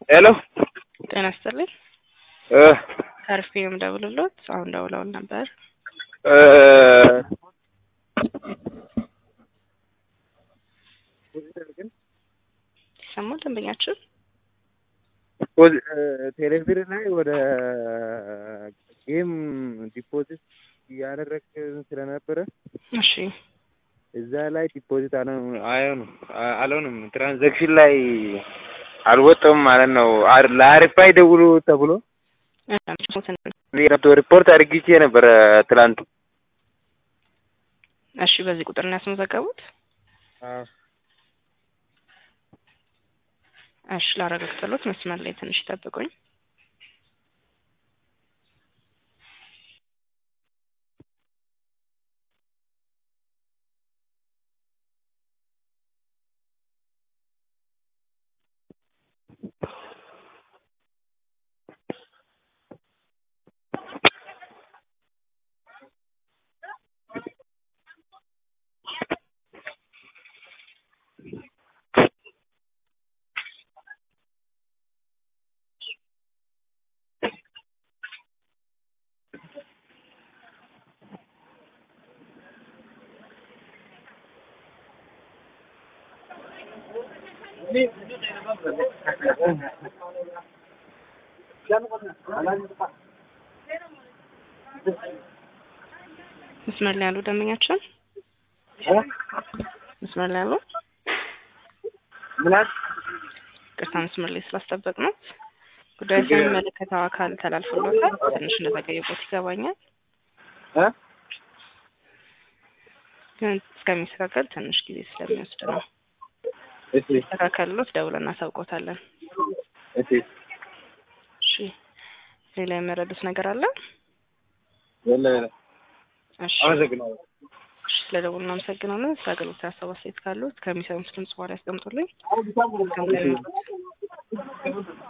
ሄሎ ጤና ይስጥልኝ። እ ከርፌ ነው የምደውልልዎት። አሁን ደውለውን ነበር። እ ይሰማል ደንበኛችን? ፖዚ- እ ቴሌብር ላይ ወደ ጌም ዲፖዚት እያደረግን ስለነበረ እሺ እዛ ላይ ዲፖዚት አልሆንም አይሆንም አ- አልሆንም ትራንዛክሽን ላይ አልወጣም ማለት ነው። አር- ለአሪፋይ ደውሉ ተብሎ ሪፖርት ሪፖርት አድርጊቼ ነበረ ትላንት። እሺ በዚህ ቁጥር ነው ያስመዘገቡት? እሺ ላረጋግጥልዎት፣ መስመር ላይ ትንሽ ይጠብቁኝ። መስመር ላይ ያሉ ደንበኛችን መስመር ላይ ያሉ ምናት ቅርታ መስመር ላይ ስላስጠበቅ ነው። ጉዳዩ ስለሚመለከተው አካል ተላልፎለታል። ትንሽ እንደዘገየቦት ይገባኛል፣ እ ግን እስከሚስተካከል ትንሽ ጊዜ ስለሚወስድ ነው። እሺ ተካከልሎት ደውለን እናሳውቆታለን። እሺ እሺ ሌላ የመረዱት ነገር አለ? የለ የለ እሺ አመሰግናለሁ። እሺ ስለደውሉ እናመሰግናለን። ስለ አገልግሎት ሀሳብ አስተያየት ካሉት ከሚሰሙት ድምጽ በኋላ ያስቀምጡልኝ።